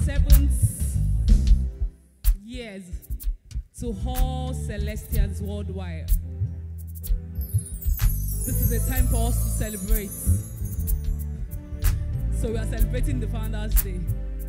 seventh years to all Celestians worldwide. This is a time for us to celebrate. So we are celebrating the Founders Day.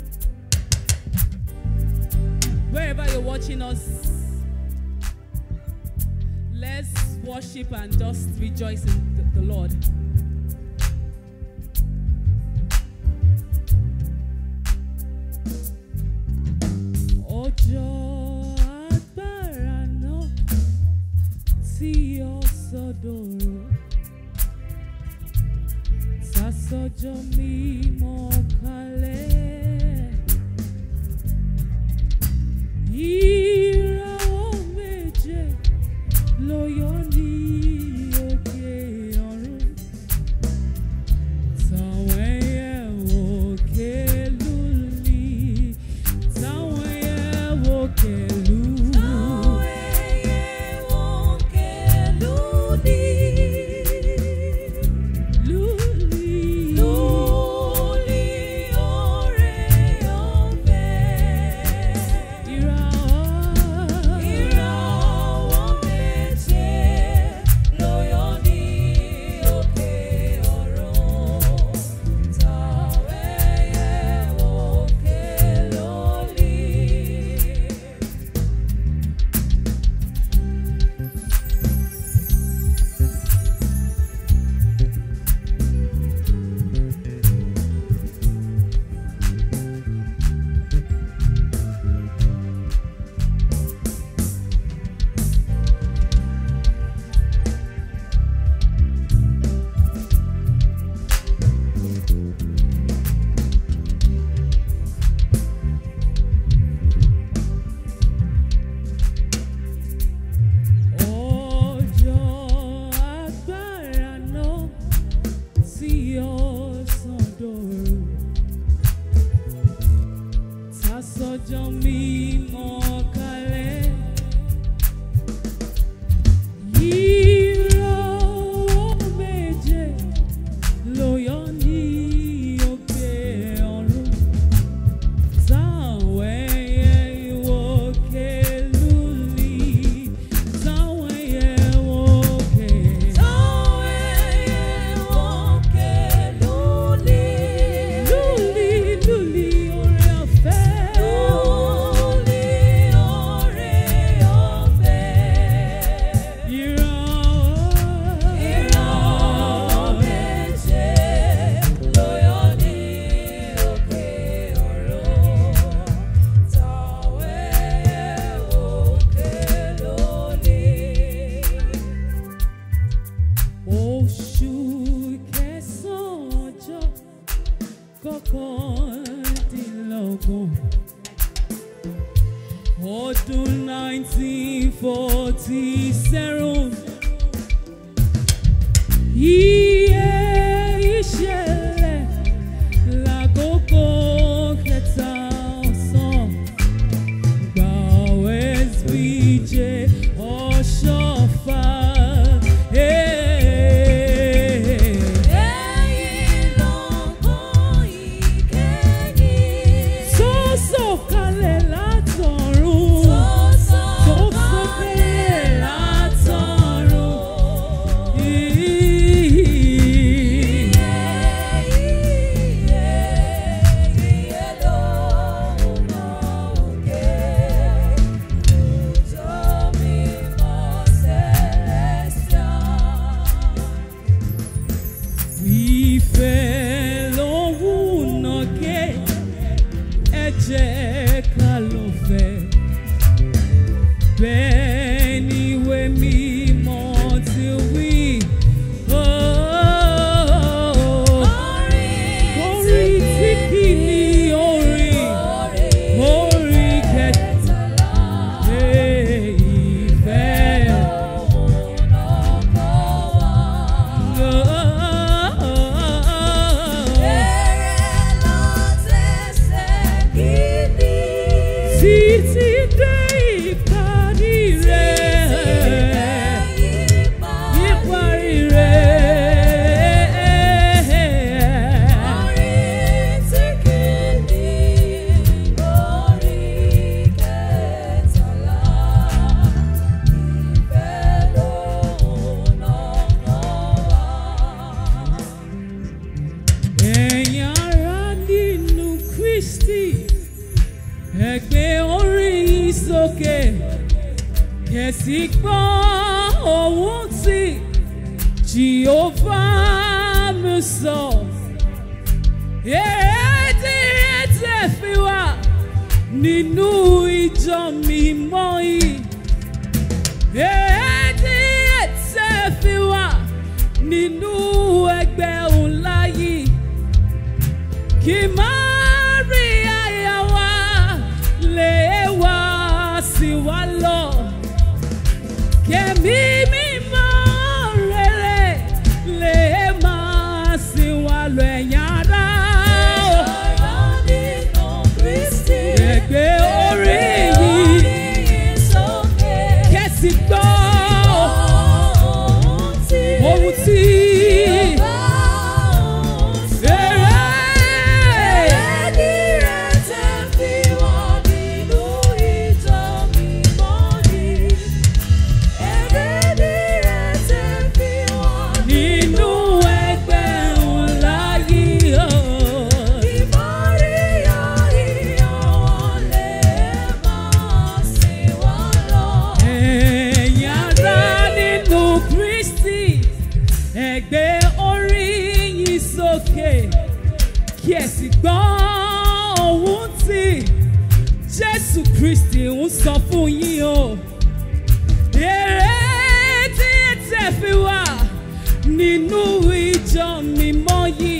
Wherever you're watching us, let's worship and just rejoice in the, the Lord. Ọjọ́ agbára náà tí ó sọdọ̀rọ̀ sásọjọ́ mímọ́ kalẹ̀. Ìràwọ̀ méje ló yọ ní òkè ọ̀run. Táwọn ẹyẹ òkè lulí, táwọn ẹyẹ òkè lù. Lulí. Ìràwọ̀ Ọjọ́ agbára náà tí ọ̀sán dòru. Tásọjọ́ mímọ́ kalẹ̀. Ìràwọ̀ méje ló yọ ní òkè ọ̀run. Táwọn ẹyẹ ìwòkè lulí, táwọn ẹyẹ ìwòkè. Lulí, lulí, oore ọ̀fẹ́. Ìràwọ̀ Oṣù kẹsàn-án ọjọ́ kọkàndínlọ́gbọ̀n ọdún nineteen forty seven iye ìṣẹ̀lẹ̀ lákòókò kẹta ọ̀sán gba SBJ ọ̀ṣọ́fà. Hey. tó sọ̀kalẹ̀ látọ̀run tó sọ̀kalẹ̀ látọ̀run Ẹ̀yin ará nínú Kristi, ẹ gbé orí yín sókè, kẹ̀sì gbọ́ ohùn tí Jehovah mi sọ. Èdè ètè fi wà nínú ìjọ mímọ́ yìí. Èdè ètè fi wà nínú ẹgbẹ́ ńlá yìí kí Maria yà wá lè wá sí wa lọ. Kẹ̀mí mímọ́ rere lè máa sí wa lọ ẹ̀yìn ara. Ẹgbẹ́ orí yìí kẹ̀sì gbọ́ ohun tí èrè. nínú ẹgbẹ́ ńlá yìí o. Ẹ̀yin ará nínú Kristi, ẹ gbé orí yín sókè, kí ẹ sì gbọ́ ohun tí Jésù Kristi ń sọ fún yín o. Èrè tí ẹ tẹ̀ fi wà nínú ìjọ mímọ́ yìí.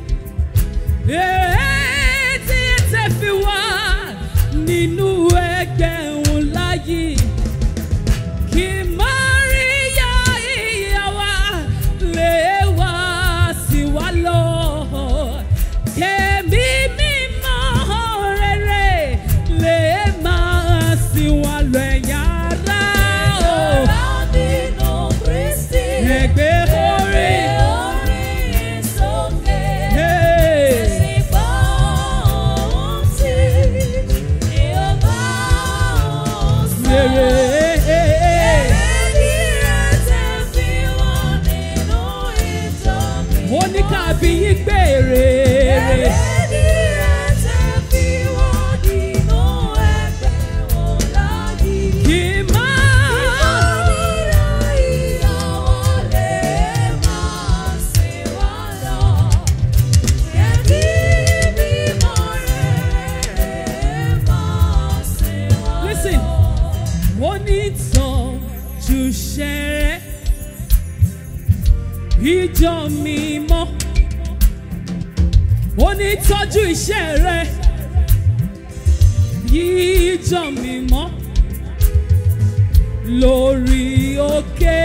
Èrè tí ẹ tẹ̀ fi wà nínú ẹgbẹ́ ńlá yìí. Kí Máríyá ìyá wa lè wá sí wa lọ. Kẹ̀mí mímọ́ rere lè máa sí wa lọ ẹ̀yà ara o. Ẹgbẹ́ orí. Hey. Rere. Ó ní ká bí yín gbèrè. Kì í máa. Listen. Ó ní tọ́jú ṣẹrẹ. Ìjọ mímọ́. Ó ní tọ́jú iṣẹ́ rẹ̀. Ìjọ mímọ́. Lórí òkè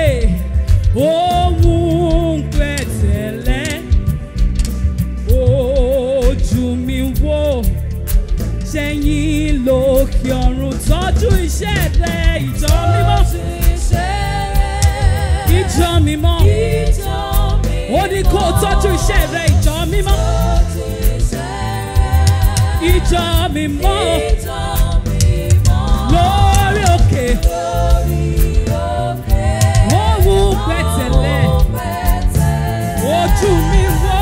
ohun pẹ̀tẹ́lẹ̀. Ojú mi wò sẹ́yìn lókè ọ̀run tọ́jú iṣẹ́ rẹ̀ ìjọ mímọ́. Ìjọ mímọ́. Ó ní kó o tọ́jú iṣẹ́ rẹ̀ ìjọ mímọ́. Ìjọ mímọ́. Lórí òkè ohun pẹ̀tẹ́lẹ̀. Ojú mi wò.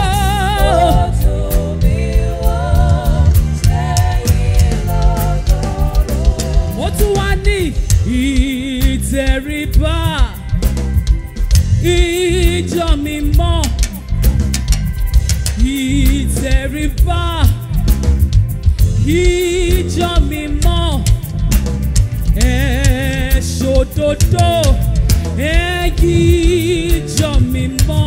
Ó tún wá ní ìtẹríba. Ìjọ mímọ́. Ìtẹríba. Ìjọ mímọ́. Ẹ ṣòdodo. Ẹ yí ìjọ mímọ́.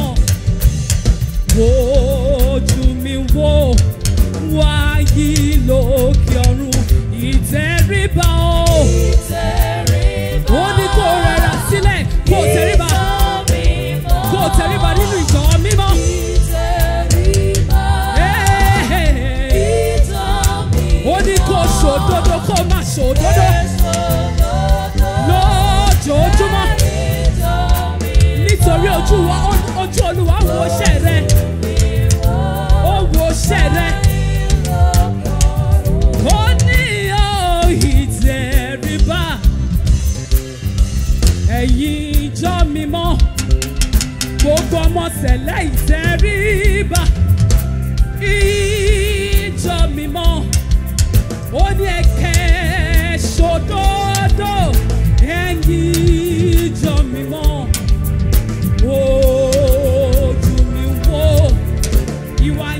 Ojú mi wò wáyé lókè ọ̀run ìtẹríba o. Ó ní kó rẹra sílẹ̀ kó tẹríba kó tẹríba nínú ìjọ mímọ́. Ẹ́ẹ̀. Ó ní kó ṣòdodo kó má ṣòdodo lójoojúmọ́ nítorí ojú wa ojú olúwa wo iṣẹ́ rẹ ó wo iṣẹ́ rẹ. Ó ní o ìtẹríba ẹ̀yin ìjọ mímọ́ gbogbo ọmọ sẹ̀lẹ̀ ìtẹríba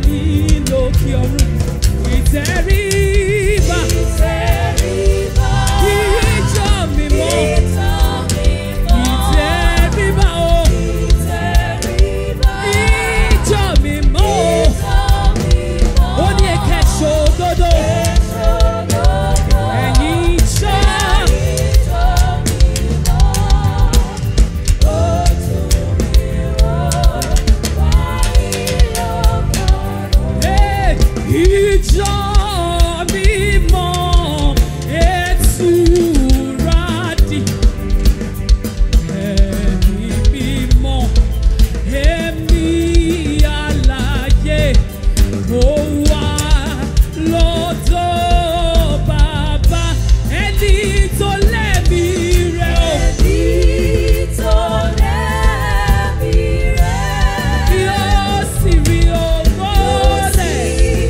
ẹ̀yin lókè ọ̀run ìtẹríba ìjọ mímọ́ ìtẹríba o ìjọ mímọ́ ó ní ẹ̀kẹ́ ṣòdodo ẹ̀yin ìjọ Hey, ìjọ mímọ́ ètùràdì ẹ̀mí mímọ́ ẹ̀mí alààyè ó wà lọ́dọ̀ bàbá ẹni tó lẹ́mí rẹ̀ ó yóò sì rí ògo rẹ̀.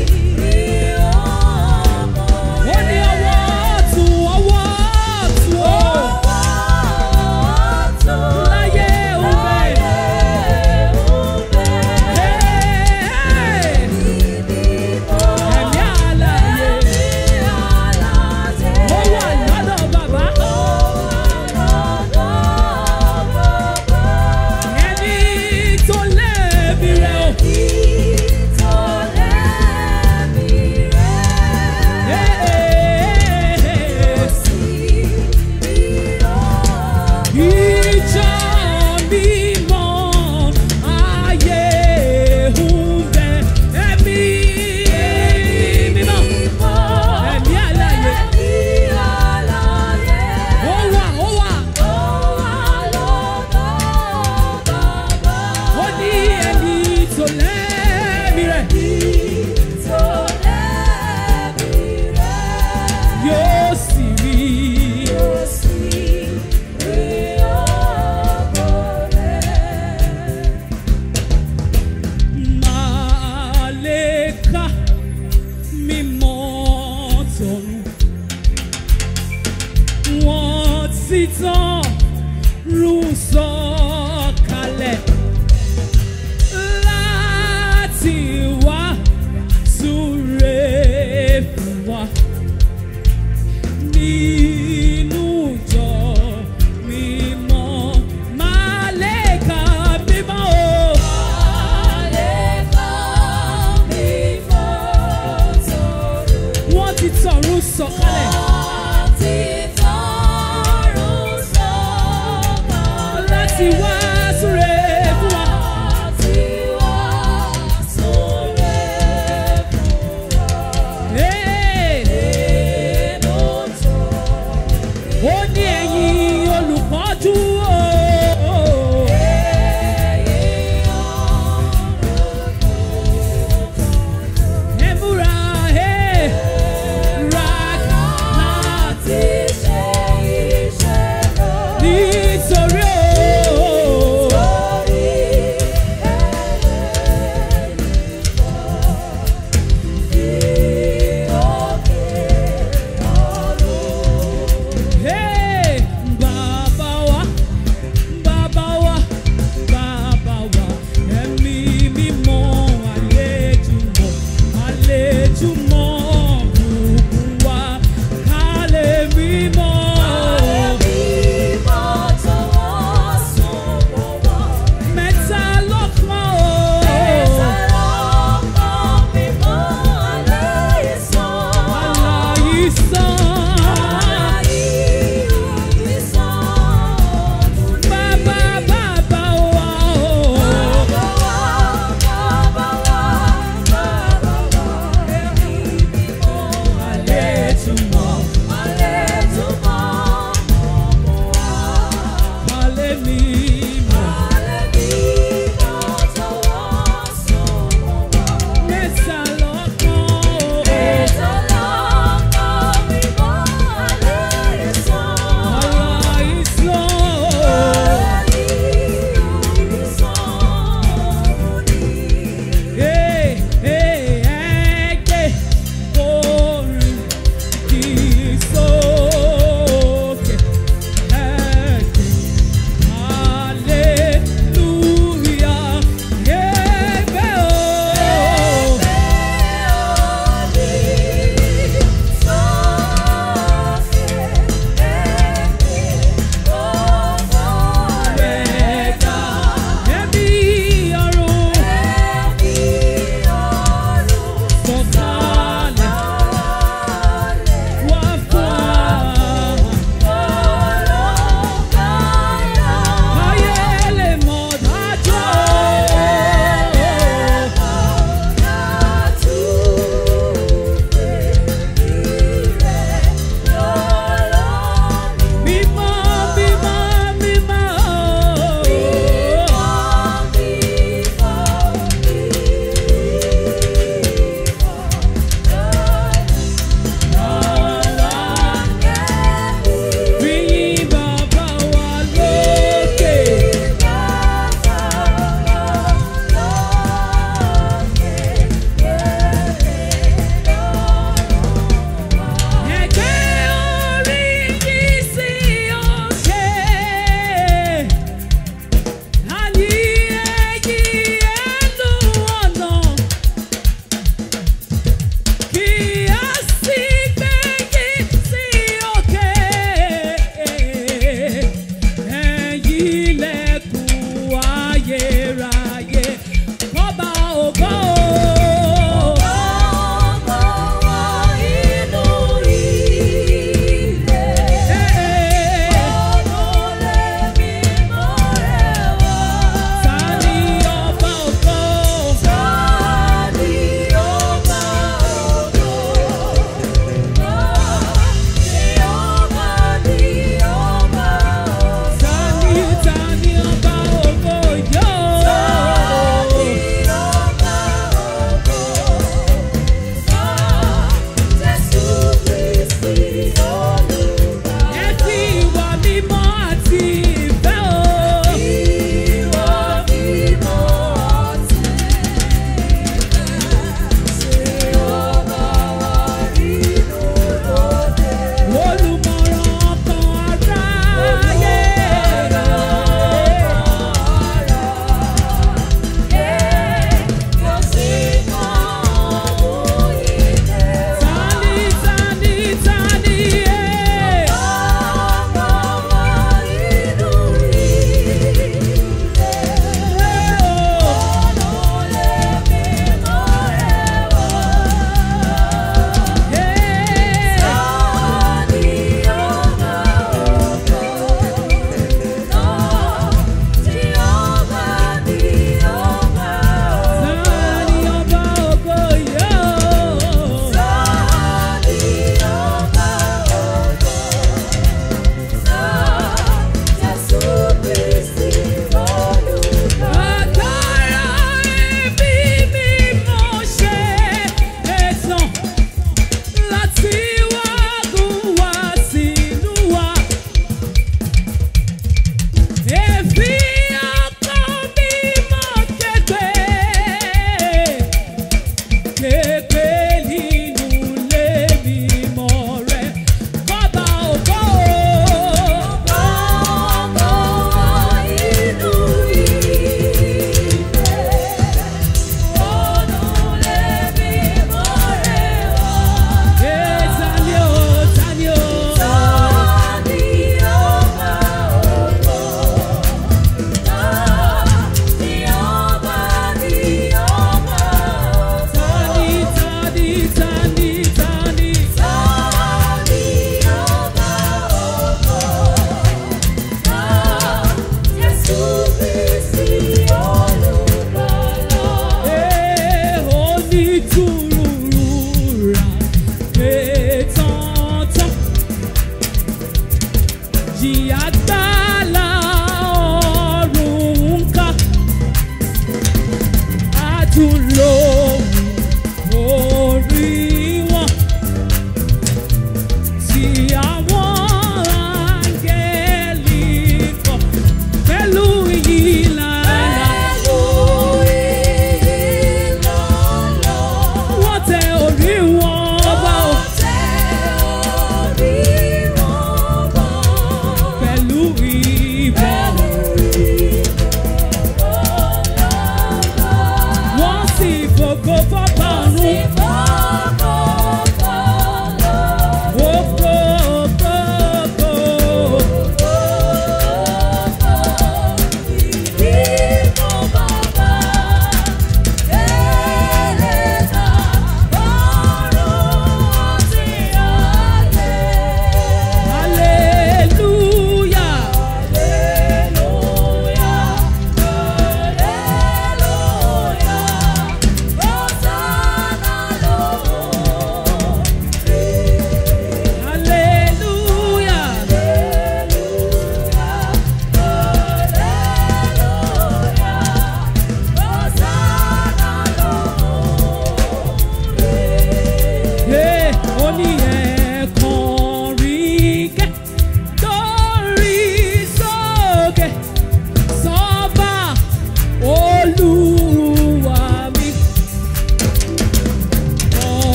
ó ní ọwọ́ ọ̀tún ọwọ́ ọ̀tún ó láyé òun bẹ̀. ẹ̀mí àlàyé ó wà lọ́dọ̀ bàbá ẹni tó lẹ́ẹ̀mí rẹ̀ ó. Ìjọ mímọ́ ayé ń bẹ ẹ̀mí mímọ́ ẹ̀mí àlàyé ó wà ó wà ó ní ẹni tó lẹ́ẹ̀mí rẹ̀ yóò sì rí màlẹ́ka mímọ́ tọ̀run wọ́n ti tán rú sọ̀kalẹ̀ láti wá súre fún wa nínú ìjọ mímọ́ màlẹ́ka mímọ́ o. wọ́n ti tọ̀run sọ̀kalẹ̀ láti wá súre fún wa. Hey! ó ní ẹ̀yin olùpọ́jú o. ẹ múra ẹ ra láti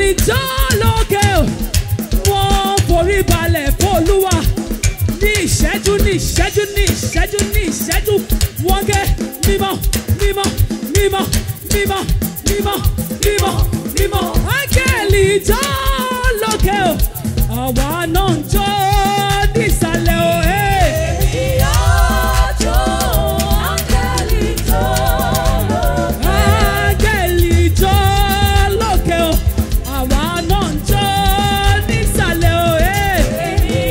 ìjọ lókè o wọ́n forí balẹ̀ fọlúwa ní ìṣẹ́jú ní ìṣẹ́jú ní ìṣẹ́jú ní ìṣẹ́jú wọ́n gé mímọ́ mímọ́ mímọ́ mímọ́ mímọ́ mímọ́ mímọ́ áńgẹ́lì ìjọ lókè o àwa náà ń jó nísàlẹ̀ o. Hey. Áńgẹ́lì jó lókè o, àwa náà ń jó nísàlẹ̀ o. Hey.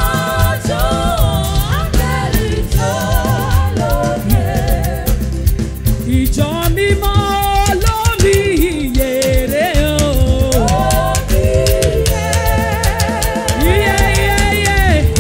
Ìjọ mímọ́ lórí ìyèrè o. Iye iye iye.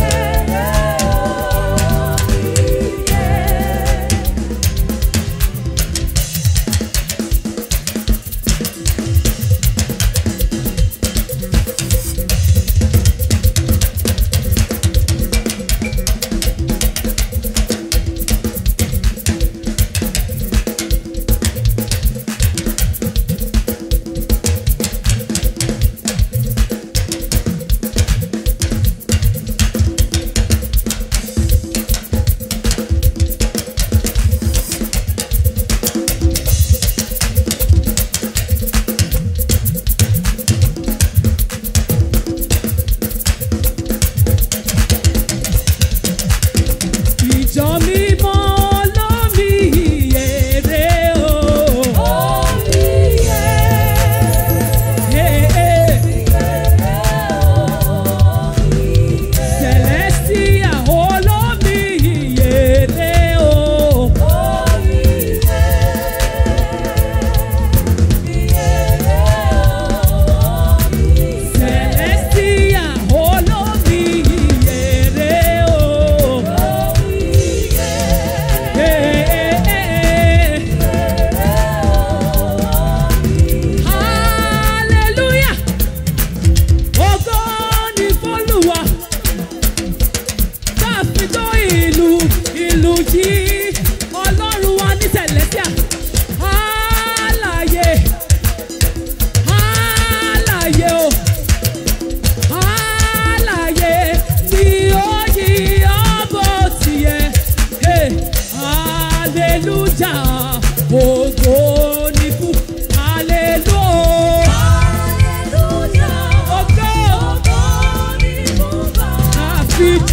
Ìjọ mímọ́ lórí ìyèrè o. Hey, hey. Celestia olómi ìyèrè o. Celestia olómi ìyèrè o. Hey, hey, hey. Hallelujah. Ògo ni f'Olúwa. Tá a fi tó ìlú ìlú yìí. Ọlọ́run wa ní Celestia. Alààyè. Alààyè o. Alààyè tí ó yí ọbọ̀ tiẹ̀. Hey, hallelujah. Ògo ni fún hallelujah. Ògo àfi